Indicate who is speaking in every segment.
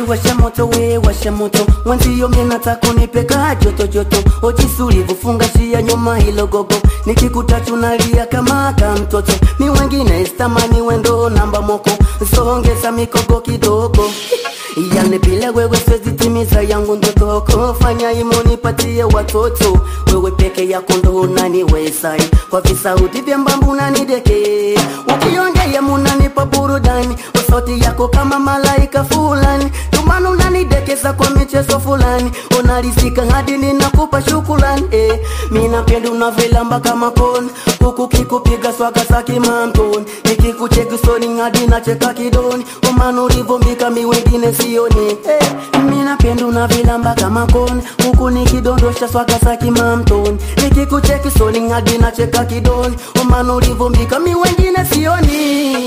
Speaker 1: washa moto we washa moto mwenzio minataka unipeka joto joto ojisulivu fungashia nyuma hilo gogo nikikuta tunalia kama ka mtoto mi wengine stamani wendo namba moko songeza mikogo kidogo yani bila wewe siwezi timiza yangu ndotoko fanya imo nipatie watoto wewe peke yako ndo unaniwezai kwa visauti vya mbambu unanideke ukiongea munanipa burudani sauti yako kama malaika fulani tumana unanidekeza kwa michezo fulani unalisika hadi ninakupa shukulani eh, mi napenda unavilamba kama kona huku kikupiga swaga za kimantoni nikikuchekisoni hadi nacheka kidoni umana ulivombika mi wengine sioni eh, mi napenda unavilamba kama kona huku nikidondosha swaga za kimantoni nikikuchekisoni hadi nacheka kidoni umana ulivombika mi wengine sioni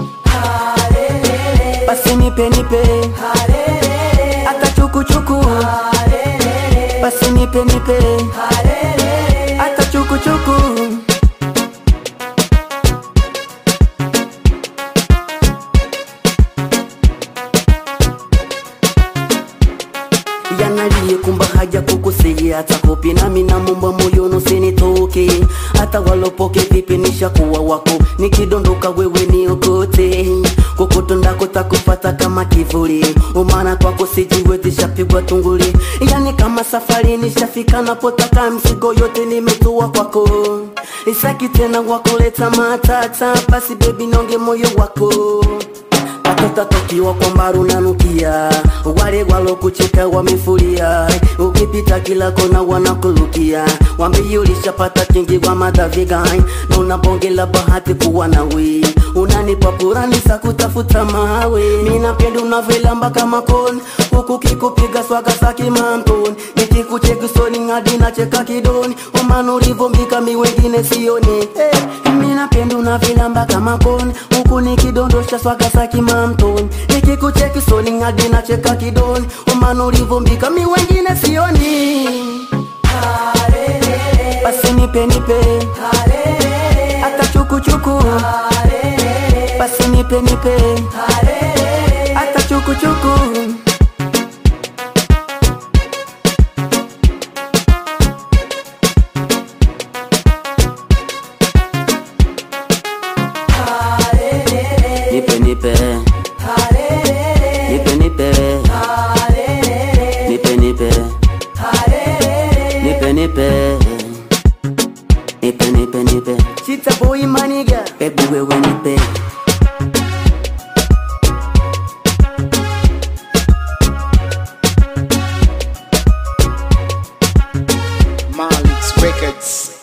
Speaker 1: basi nipe nipe hata chukuchuku basi nipe nipe hata chukuchuku yanaliye kumba haja kukusiya hata kopi nami namomba moyoni usinitoke hata walopoke vipi nishakuwa wako nikidondoka wewe niokote kokoto ndako takupata kama kivuli umana kwako sijiwezi shapigwa tunguli yani kama safari nishafika napotaka mzigo yote nimetua kwako isaki tena wakuleta matata basi bebi nonge moyo wako atotatokiwa kwamba runanukia wale walokucheka wamefuria ukipita kila kona wanakulukia wambii ulishapata kingi wa madavigai na unabongela bahati kuwa nawe unanipa purani za kutafuta mawe minapenda unavilamba kama koni huku kikupiga swaga za kimantoni nikikuchekisoni hadi nacheka kidoni umana ulivombika mi wengine sioni hey, minapenda unavilamba kama koni huku nikidondosha swaga za kimantoni nikikuchekisoni hadi nacheka kidoni umana ulivombika mi wengine sioni basi nipe nipe hata chukuchuku basi nipe nipe hata chukuchuku nipe nipe nipe nipe nipe nipe nipe nipe nipe nipe nipe chita boy maniga baby wewe nipe
Speaker 2: Malix Records.